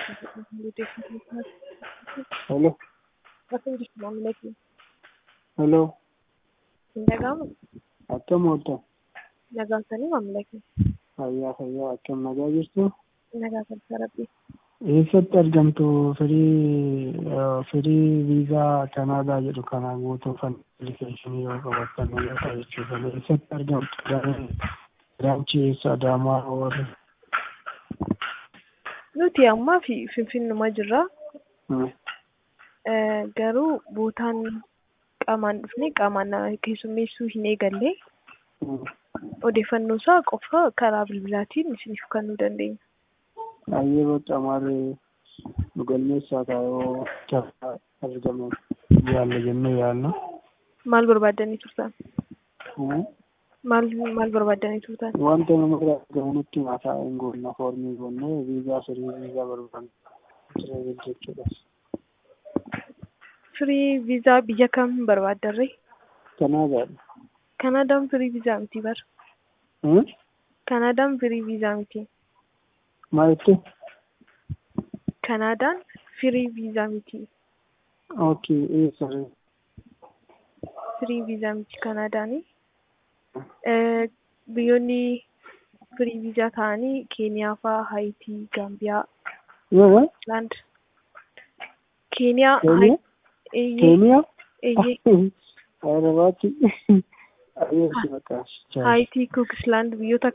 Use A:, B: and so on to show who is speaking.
A: Hello.
B: Bakın düşman milletin.
A: Hello.
B: Nagaa moo?
A: Akkam ooltan?
B: Nagaan sanii maamilaki.
A: Fayyaa fayyaa akkam nagaa jirtu?
B: Nagaa salphaa rabbii.
A: Eessatti argamtu firii firii viizaa Kanaadaa jedhu kana guutuufan appilikeeshinii yoo qabattan yoo jechuudha. Eessatti argamtu? Giraanchi eessa Adaamaa warri?
B: Nuti ammaa fi finfinnuma jirra. Garuu bootaan qaamaan dhufnee qaamaan nama keessummeessuu hin eegalle. Odeeffannoo isaa qofa karaa bilbilaatiin isiniif kennuu dandeenya.
A: Baay'ee boca malee nu galmeessaa taa'oo carraa argamu yaalla jennee yaalla.
B: Maal barbaaddanii turtan? Maal maal barbaaddanii turtan?
A: Wanta nama bira argamu nutti maataa hin goonna foormii goonnee viizaa firii viizaa barbaanna jechuudha.
B: Firii viizaa biyya kam barbaaddarre?
A: Kanaadaadha.
B: Kanaadaan firii viizaa miti bara. Kanaadaan firii viizaa miti.
A: Maalitti?
B: Kanaadaan firii viizaa miti.
A: Okay, eessa?
B: Firii viizaa miti Kanaadaani. Biyyoonni firii viizaa ta'anii Keeniyaa fa'aa, Haayitii, Gaambiyaa,
A: Yoo
B: Laand. Keeniyaa,
A: Keeniyaa?
B: Eeyyee,
A: Keeniyaa?
B: eeyyee.
A: Arabaatti. Ayeessi maqaa.
B: Haayitii, Kuukisland biyyoota